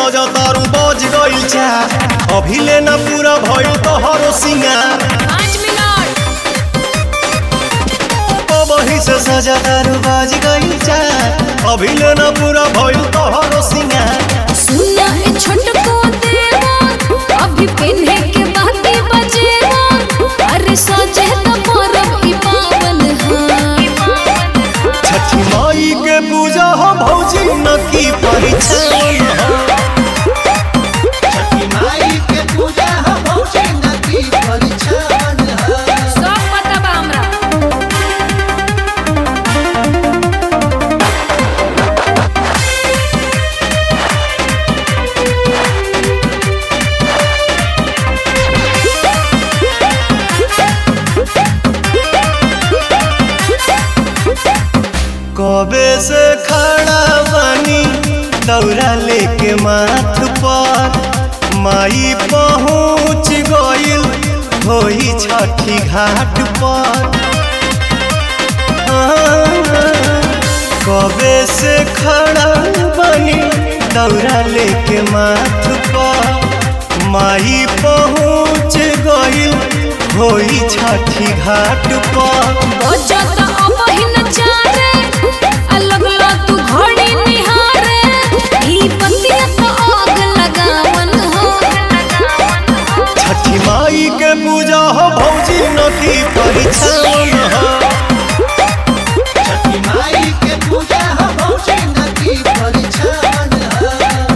सजा तारू बज गइल चार अभी लेना पूरा भइल तोहरो सिंगार पाँच मिनट वही से सजा तारू बज गइल चार अभी लेना पूरा भइल तोहरो सिंगार सुना ए छोटको देवा अभी पिन्हे के बाती बजेवा अरे सोचे तो परब ई पावन हा छठी माई के पूजा हो भौजी न की परिछन हो छठी माई के पूजा हो भौजी नदी परिछन हो सब पता बा हमरा कबे से खड़ा बानी दौरा लेके माथ पर माई पहुँच गइल होई छठी घाट पर कबे से खड़ा बानी दौरा लेके माथ पर माई पहुँच गइल होई छठी घाट पर बजत अबहिन चारे अलग ला तू घड़ी निहारे ई बतिया तो आग लगावन हो छठी माई के पूजा हो भौजी नदी परिछन हो छठी माई के पूजा हो भौजी नदी परिछन हो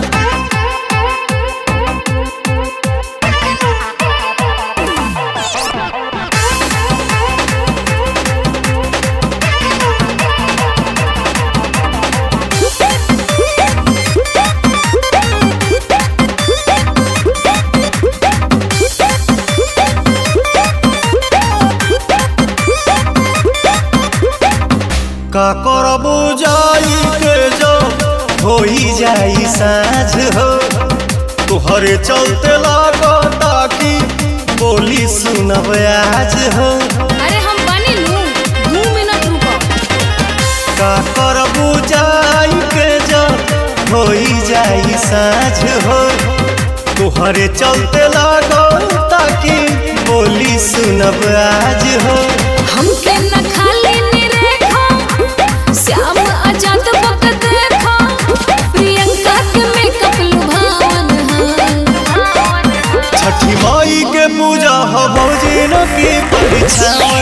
का करबू जाई के जो होई जाई साँझ हो तुहरे चलते लागता कि बोली सुनब आज हो अरे हम बनी लू दू मिनट रुको का करबू जाई के जो होई जाई साँझ हो तुहरे चलते लागता कि बोली सुनब आज हो हमके न खाली निरेखो श्याम आजाद बक देखो प्रियंका के मेकअप लुभावन हा छठी माई के पूजा हो भौजी न की परिछन